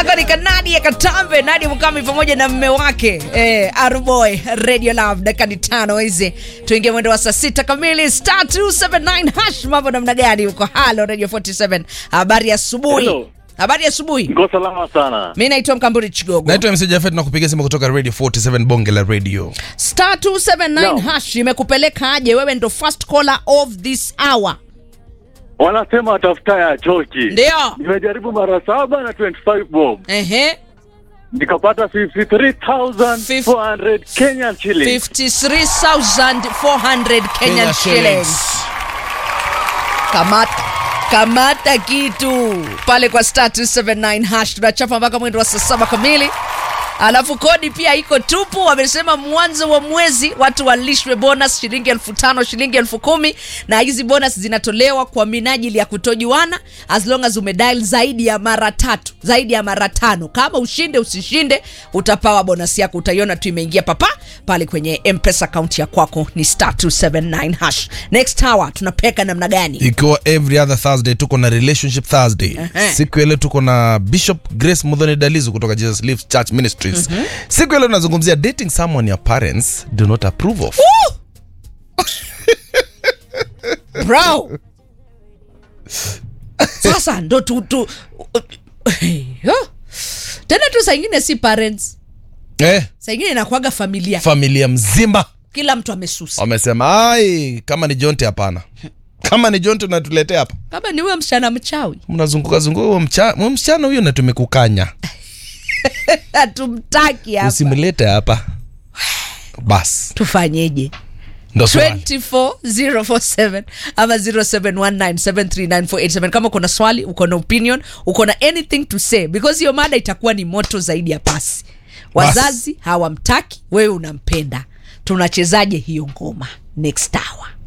Akanika Nadia Katambe, Nadia Mukami pamoja na mme wake eh, Aruboy Radio Love. Dakika ni tano hizi, tuingie mwendo wa saa sita kamili. Star 279 hash, mambo namna gani huko? Halo Radio 47, habari ya asubuhi. Hello. Habari ya asubuhi. Niko salama sana. Mi naitwa Mkamburi Chigogo. naitwa MC Jafet na kupigia simu kutoka radio 47 bonge la radio Star 279 No. hash imekupeleka aje? Wewe ndo first caller of this hour. Wanasema tafuta ya choki. Ndio. Nimejaribu mara saba na 25 bob. Ehe. Nikapata 53,400 Kenyan shillings. 53,400 Kenyan shillings. Kamata kamata kitu pale kwa star 279 hash, tunachapa mpaka mwendo wa saa saba kamili. Alafu kodi pia iko tupu. Wamesema mwanzo wa mwezi watu walishwe bonus shilingi elfu tano shilingi elfu kumi na hizi bonus zinatolewa kwa minajili ya kutojuana, as long as umedial zaidi ya mara tatu, zaidi ya mara tano. Kama ushinde usishinde, utapawa bonus yako, utaiona tu imeingia papa pale kwenye mpesa account ya kwako. Ni star 279 hash. Next hour tunapeka namna gani? ikiwa every other thursday tuko na relationship thursday Ehe. siku ya leo tuko na bishop grace mudhoni dalizu kutoka jesus Lives church ministries siku ya leo tunazungumzia dating someone your parents do not approve of bro sasa ndo tu, tu Yo. tena tu saingine si parents eh, saingine inakuaga familia familia mzima kila mtu amesusa wamesema ai kama ni jonte hapana kama ni jonte unatuletea hapa kama ni huyo msichana mchawi mnazunguka zunguka huyo mcha- huyo msichana huyo na tumekukanya hatumtaki hapa usimlete hapa bas tufanyeje ndo swali 24047 ama 0719739487 kama uko na swali uko na opinion uko na anything to say because hiyo mada itakuwa ni moto zaidi ya pasi wazazi hawamtaki wewe unampenda tunachezaje hiyo ngoma next hour